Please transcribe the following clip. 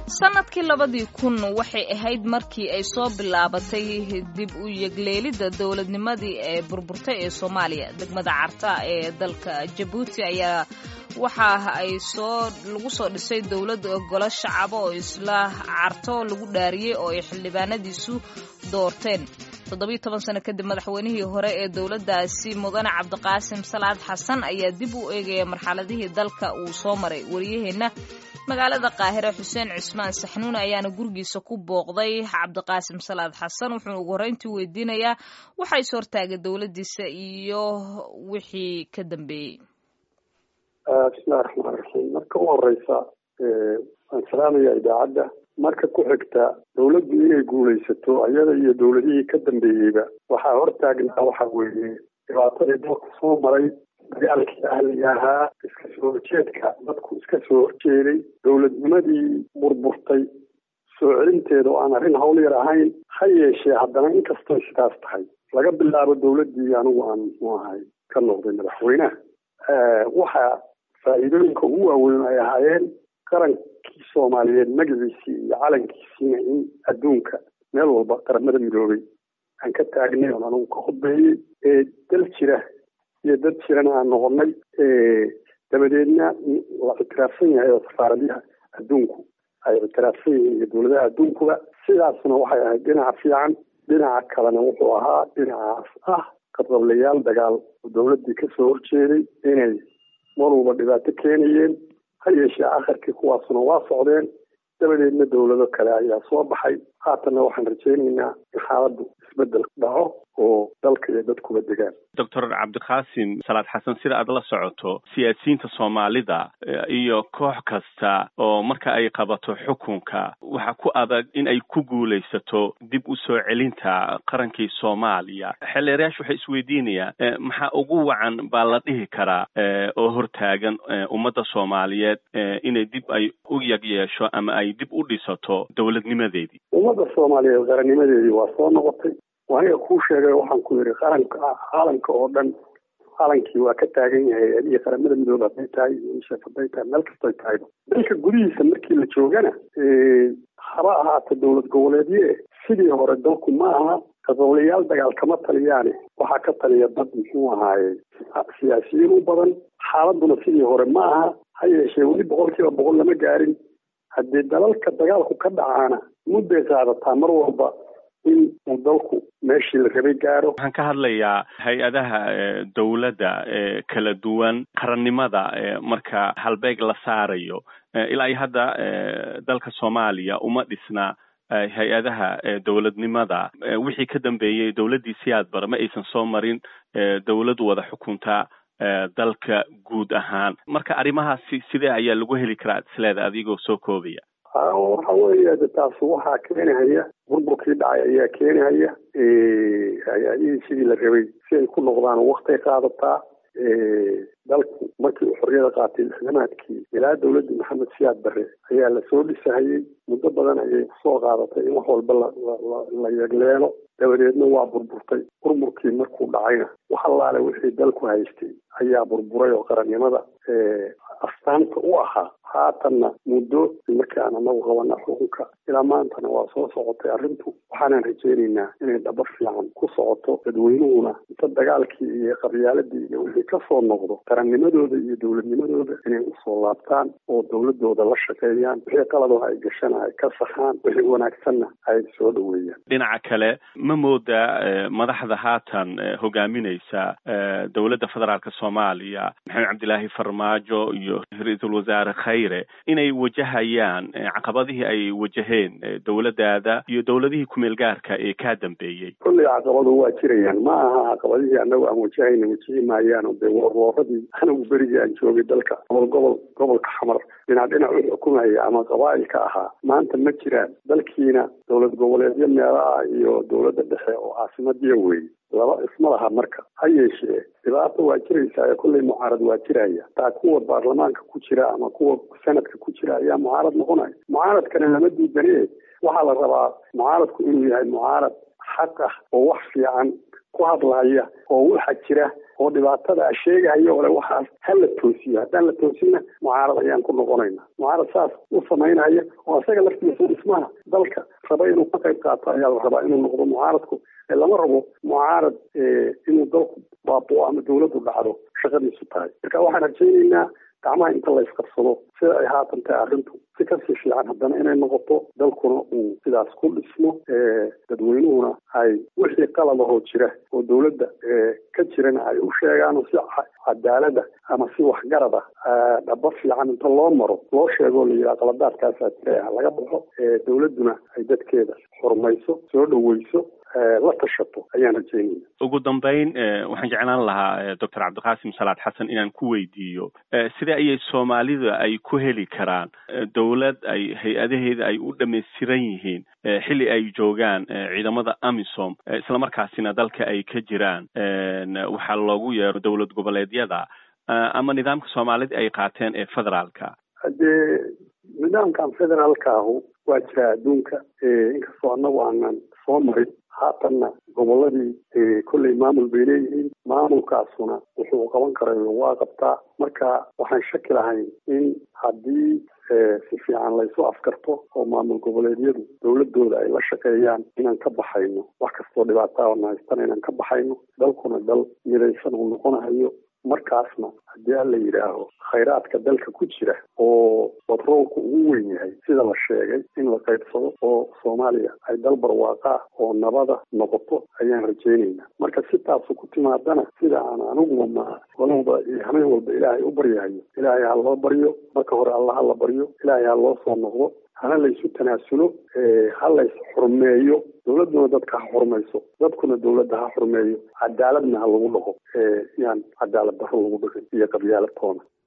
sanadkii labadii kun waxay ahayd markii ay soo bilaabatay dib u yegleelidda dowladnimadii ee burburtay ee soomaaliya degmada carta ee dalka jabuuti ayaa waxa ay soo lagu soo dhisay dowlad golo shacabo oo isla carto lagu dhaariyey oo ay xildhibaanadiisu doorteen toddobiyo toban sano kadib madaxweynihii hore ee dowladdaasi mudane cabdiqaasim salaad xasan ayaa dib u eegaya marxaladihii dalka uu soo maray wariyaheenna magaalada qaahire xuseen cismaan saxnuun ayaana gurigiisa ku booqday cabdiqaasim salaad xasan wuxuuna ugu horreyntii weydiinayaa waxa is hortaagay dowladdiisa iyo wixii ka dambeeyey bismillahi raxmaan raxiim marka u horeysa waan salaamaya idaacadda marka ku xigta dowladdu inay guulaysato ayada iyo dowladihii ka dambeeyeyba waxaa hortaagnaa waxa weeye dhibaatadii dalku soo maray dagaalkii ahliga ahaa iska soo horjeedka dadku iska soo horjeeday dowladnimadii burburtay soo celinteeda oo aan arrin hawl yar ahayn ha yeeshee haddana inkastoo sidaas tahay laga bilaabo dowladdii anigu aan muxuu ahay ka noqday madaxweynaha waxaa faa'iidooyinka ugu waaweyn ay ahaayeen qarankii soomaaliyeed magaciisii iyo calankiisiina in adduunka meel walba qaramada midoobay aan ka taagnay oon anigu ka khudbeeyey ee dal jira iyo dad jirana aan noqonnay dabadeedna la ictiraafsan yahay oo safaaradaha adduunku ay ictiraafsan yihiin iyo dowladaha adduunkuba sidaasna waxay ahayd dhinaca fiican dhinaca kalena wuxuu ahaa dhinacaas ah qadqablayaal dagaal oo dowladdii ka soo horjeeday inay mar walba dhibaato keenayeen ha yeeshee akharkii kuwaasuna waa socdeen dabadeedna dowlado kale ayaa soo baxay haatanna waxaan rajaynaynaa in xaaladdu isbeddel dhaco oo dalka iyo dadkuba degaan doctor cabdiqaasim salaad xasan sida aad la socoto siyaasiyiinta soomaalida iyo koox kasta oo marka ay qabato xukunka waxa ku adag in ay ku guulaysato dib u soo celinta qarankii soomaaliya xeelleerayaashu waxay isweydiinayaan maxaa ugu wacan baa la dhihi karaa oo hortaagan ummadda soomaaliyeed inay dib ay u yag yeesho ama ay dib u dhisato dowladnimadeedii ummadda soomaaliyeed qarannimadeedii waa soo noqotay aniga kuu sheegay waxaan ku yidhi qaranka caalamka oo dhan calankii waa ka taagan yahay adii qaramada midoobe hadday tahay ishaf hadday tahay meel kastoy tahayba dalka gudihiisa markii la joogana haba ahaato dowlad goboleedye sidii hore dalku ma aha qadoblayaal dagaal kama taliyaane waxaa ka taliya dad muxuu ahaaye siyaasiyiin u badan xaaladuna sidii hore ma aha ha yeeshee weli boqol kiiba boqol lama gaarin haddii dalalka dagaalku ka dhacaana mudday qaadataa mar walba in uu dalku meeshii la rabay gaaro waxaan ka hadlayaa hay-adaha dowladda ee kala duwan qarannimada marka halbeeg la saarayo ilaa iyo hadda dalka soomaaliya uma dhisna hay-adaha dowladnimada wixii ka dambeeyey dowladdii siyaad bara ma aysan soo marin dowlad wada xukunta dalka guud ahaan marka arrimahaasi sidee ayaa lagu heli karaa isleeda adigoo soo koobaya waxa weeye de taas waxaa keenahaya burburkii dhacay ayaa keenahaya hay-adihii sidii la rabay si ay ku noqdaan waktay qaadataa dalku markii uu xorriyada qaatay lixdamaadkii ilaa dowladdii maxamed siyaad barre ayaa lasoo dhisahayey muddo badan ayay kusoo qaadatay in wax walba la yegleelo dabadeedna waa burburtay burburkii markuu dhacayna wax allaale wixii dalku haystay ayaa burburay oo qarannimada astaanta u ahaa haatanna muddo markii aan anagu qabana xukunka ilaa maantana waa soo socotay arrintu waxaanan rajaynaynaa inay dhabar fiican ku socoto dadweynuhuna inta dagaalkii iyo qabyaaladii iyo wixii kasoo noqdo qarannimadooda iyo dowladnimadooda inay usoo laabtaan oo dowladooda la shaqeeyaan wixii qaladoo ay gashana ay ka saxaan wixii wanaagsanna ay soo dhoweeyaan dhinaca kale ma moodaa madaxda haatan hogaaminaysa dowladda federaalk soomaaliya maxamed cabdilaahi farmaajo iyo ra-iisul wasaare khayre inay wajahayaan caqabadihii ay wajaheen dowladdaada iyo dowladihii kumeel gaarka ee kaa dambeeyey kolley caqabadu waa jirayaan ma aha caqabadihii anagu aan wajahayna wajihi maayaan de warwooradii anigu berigii aan joogay dalka gobol gobol gobolka xamar dhinac dhinac u xukumaya ama qabaa'ilka ahaa maanta ma jiraan dalkiina dowlad goboleedyo meelaha iyo dowladda dhexe oo caasimadiya weeye laba isma laha marka ha yeeshee dhibaata waa jiraysaa ee kolley mucaarad waa jiraya taa kuwa baarlamaanka ku jira ama kuwa sanadka ku jira ayaa mucaarad noqonaya mucaaradkana lama diidane waxaa la rabaa mucaaradku inuu yahay mucaarad xaq ah oo wax fiican ku hadlaya oo waxa jira oo dhibaatada sheegahayo ole waxaas ha la toosiyo haddaan la toosinna mucaarad ayaan ku noqonayna mucaarad saas u samaynaya oo isaga laftiisa dhismaha dalka raba inuu ka qayb qaato ayaa la rabaa inuu noqdo mucaaradku lama rabo mucaarad inuu dalku baaboo ama dawladdu dhacdo shaqadiisu tahay marka waxaan rajaynaynaa gacmaha inta la isqabsado sida ay haatan tahay arrintu si kasii fiican haddana inay noqoto dalkuna uu sidaas ku dhismo dadweynuhuna ay wixii qaladahoo jira oo dawladda ka jirana ay u sheegaan oo si cadaalada ama si waxgarada dhaba fiican inta loo maro loo sheego la yidhaha qaladaadkaasaa jira ha laga baxo dawladduna ay dadkeeda xurmayso soo dhaweyso la tashato ayaan rajeynaya ugu dambeyn waxaan jeclaan lahaa doctor cabdiqaasim salaad xasan inaan ku weydiiyo sidee ayay soomaalida ay ku heli karaan dowlad ay hay-adaheeda ay u dhamaystiran yihiin xilli ay joogaan ciidamada amisom islamarkaasina dalka ay ka jiraan waxaa loogu yeero dowlad goboleedyada ama nidaamka soomaalida ay qaateen ee federaalka haddee nidaamkan federaalka ahu waa jira adduunka inkastoo annagu aanan soo marin haatanna goboladii kolley maamul bay leeyihiin maamulkaasuna wuxuu qaban karay waa qabtaa marka waxaan shaki lahayn in haddii si fiican laysu afkarto oo maamul goboleedyadu dawladooda ay la shaqeeyaan inaan ka baxayno wax kastoo dhibaataa na haystana inaan ka baxayno dalkuna dal midaysan uu noqonahayo markaasna haddii alla yidhaaho khayraadka dalka ku jira oo batroolku ugu weyn yahay sida la sheegay in la qaybsado oo soomaaliya ay dal barwaaqaa oo nabada noqoto ayaan rajaynaynaa marka si taasu ku timaadana sida aan aniguba ma walba iyo hameen walba ilaahay u baryahayo ilaahay ha loo baryo marka hore alla ha la baryo ilaahay ha loo soo noqdo hana laysu tanaasulo ha lays xurmeeyo dawladduna dadka ha xurmayso dadkuna dawladda ha xurmeeyo cadaaladna ha lagu dhaqo yaan cadaalad darro lagu dhaqin iyo qabyaalad toona